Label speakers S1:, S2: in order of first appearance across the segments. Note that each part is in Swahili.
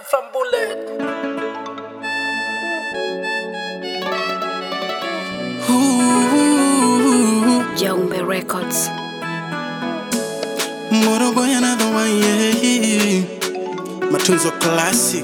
S1: from Bullet.
S2: Ooh,
S3: Jombe Records.
S2: Moro boy another one, yeah. Matunzo classic.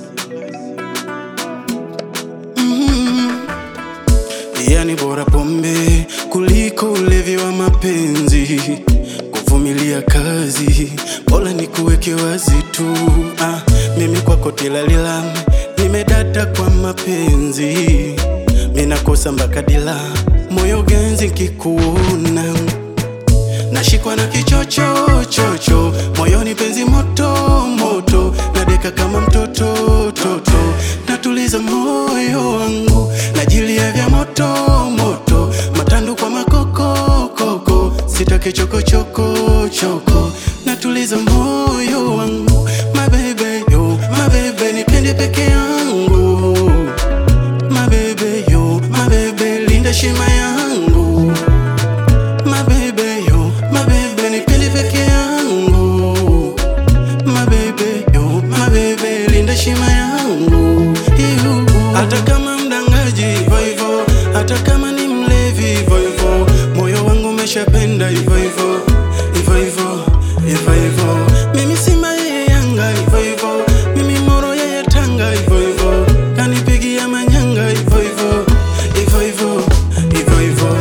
S2: Mm. Yani bora pombe kuliko ulevi wa mapenzi, kuvumilia kazi bora ni kuweke wazi tu. Ah, mimi kwako tilalila, nimedata kwa mapenzi, minakosa mpaka dila, moyo ganzi nkikuona nashikwa na kichocho chocho moyoni penzi moto moto nadeka kama mtoto toto natuliza moyo wangu najilia vya moto moto matandu kwa makoko koko sitake choko choko choko natuliza moyo wangu mabebe yo mabebe nipende peke yangu mabebe yo mabebe linda shima yangu mabebe yo mabebe nipende peke yangu mabebe yo mabebe linda shima yangu Ihu. hata kama mdangaji hivyo hivyo hata kama ni mlevi hivyo hivyo moyo wangu umeshapenda hivyo hivyo hivyo hivyo hivyo hivyo mimi simba yeye yanga hivyo hivyo mimi moro yeye tanga hivyo hivyo kanipigia manyanga hivyo hivyo hivyo hivyo hivyo hivyo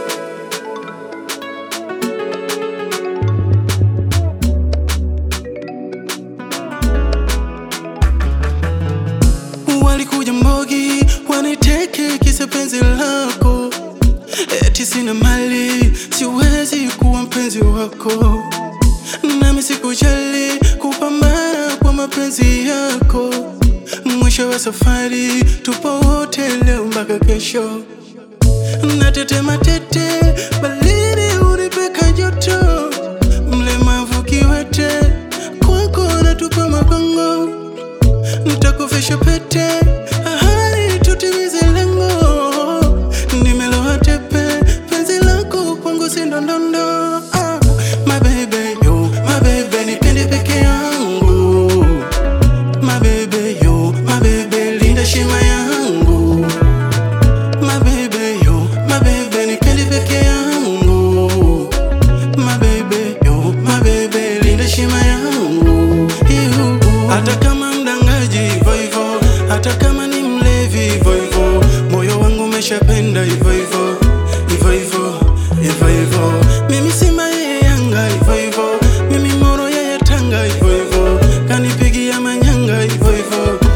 S2: walikuja mbogi waniteke kisa penzi lako eti sina mali siwezi kuwa mpenzi wako nami sikujali kupambana kwa mapenzi yako mwisho wa safari tupo wote leo mpaka kesho natetema tete balini unipeka joto mlemavu kiwete kwako natupa magongo nitakufisha pete ahadi tutimize lengo nimeloa tepe penzi lako kwangu si ndondondo ah. mabebe yo mabebe nipende peke yangu mabebe yo mabebe linda shima yangu mabebe yo mabebe nipende peke yangu mabebe yo mabebe linda shima yangu Ihu. hata kama mdangaji hivyo hivyo hata kama ni mlevi hivyo hivyo moyo wangu umeshapenda hivyo hivyo hivyo hivyo hivyo hivyo mimi simba yeye yanga hivyo hivyo mimi moro yeye tanga hivyo hivyo kanipigia manyanga hivyo hivyo